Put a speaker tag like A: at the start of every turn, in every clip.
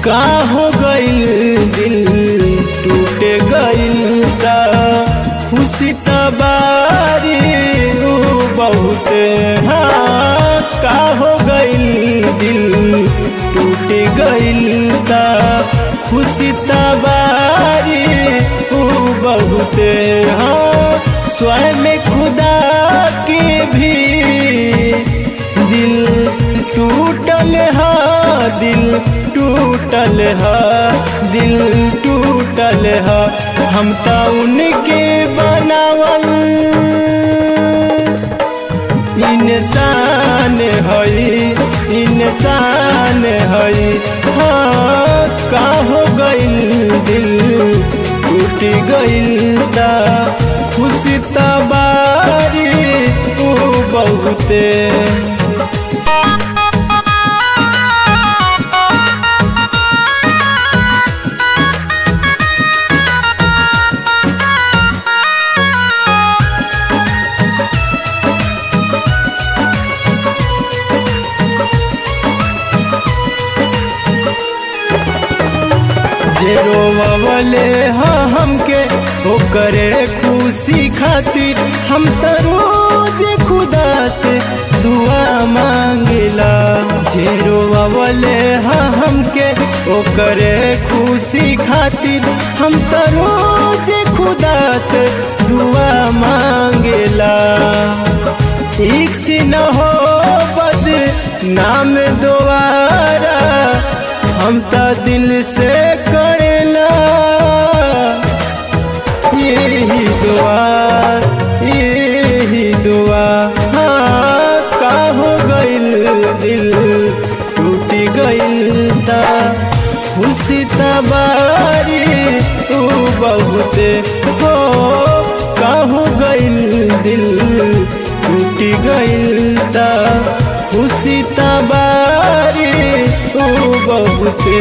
A: का हो गइल दिल टूटे गइल का खुशी तबारी ऊ बहुते हाँ का हो गइल दिल टूट गइल का खुशी तबारी ऊ बहुते हाँ स्वयं खुदा के भी दिल टूटल हा दिल टूटल हा दिल टूटल हा हम त उनके बनावल इंसान हई इंसान हई हाँ का हो गइल दिल टूट गइल ता खुशी तबारी ऊ बहुते जे रोवले हाँ हमके ओकरे खुशी खातिर हम त रोज खुदा से दुआ मांगिला जे रोवले हाँ हमके ओकरे खुशी खातिर हम त रोज खुदा से दुआ मांगिला एक से न हो बद नाम दोबारा हम त दिल से करेला यही दुआ यही दुआ हाँ का हो गइल दिल टूट गइल ता खुशी तबारी तू बहुते हो का हो गइल दिल टूट गइल ता खुशी तबारी तू बहुते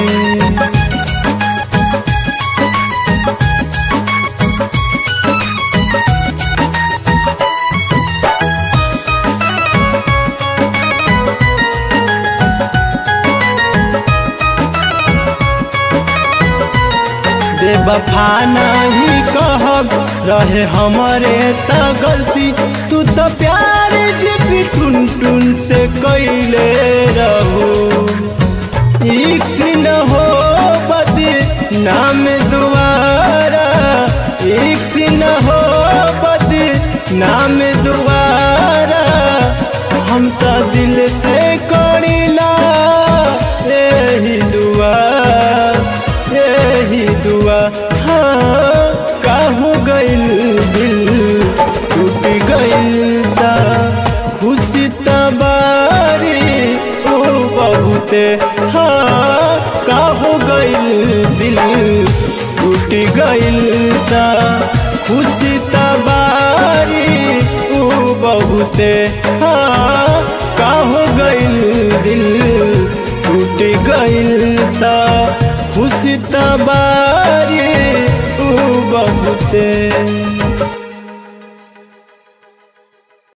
A: बेवफा नहीं कहब रहे हमारे त गलती तू तो प्यार जे भी टुन टुन से कैले रहो एक से न हो बदे नाम दोबारा एक से न हो बदे नाम दोबारा हम तो दिल से करीला यही दुआ यही दुआ हाँ का हो गइल दिल टूट गइल ता खुशी तबारी ओ बहुते हाँ का हो गइल दिल टूट गइल ता खुशी तबारी ओ बहुते हाँ का हो गइल दिल टूट गइल ता खुशी तबारी ऊ बहुते